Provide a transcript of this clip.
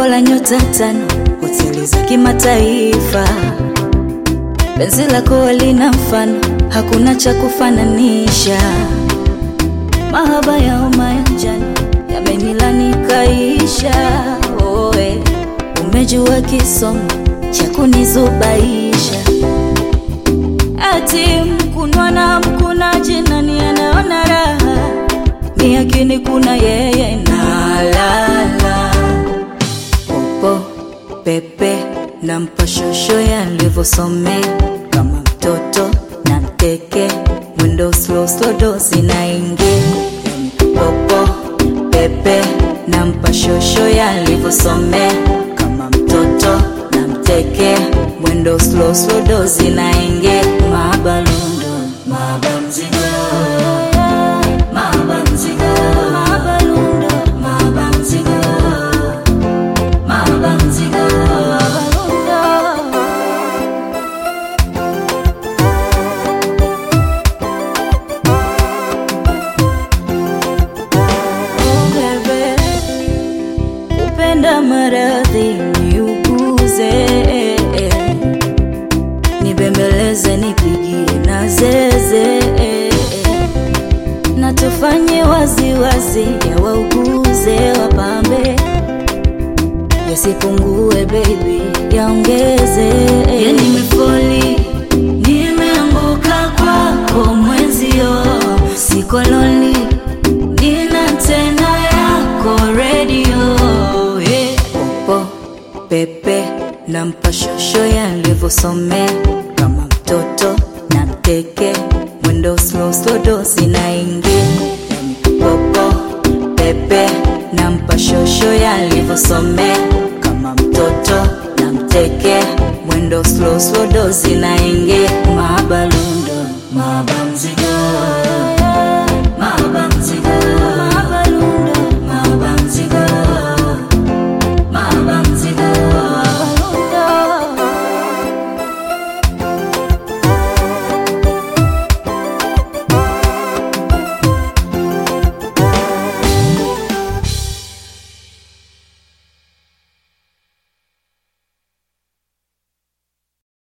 Jengo la nyota tano, hoteli za kimataifa. Penzi lako lina mfano, hakuna cha kufananisha. Mahaba ya homa ya njano yamenilani kaisha. Oe, umejua kisomo cha kunizubaisha. Ati mkunwa na mkunaji, nani anaona raha? Ni akini kuna yeye na lala popo pepe na mpashosho yalivyosomea kama mtoto na mteke mwendo slow slow dozi na ingi popo pepe na mpashosho yalivyosomea kama mtoto na mteke mwendo slow slow dozi na ingi mabalundo mabamzigo mabamzigo mabalundo mabamzigo mabamzigo mabalundo Oh, bebe, upenda maradhi niuguze, nibembeleze, nipigie na zeze, na tufanye waziwazi, ya wauguze, wapambe, yasipungue baby, yaongeze. Ya nimefoli, nimeanguka kwako mwenzio, siko lonely nina tena yako redio yeah. Popo pepe na mpashosho yalivyosomea kama mtoto na mteke mwendo slow slow dosi na ingi popo pepe na mpashosho yalivyosomea kama mtoto na mteke mwendo slow slow dosi na ingi mabalundo mabamzi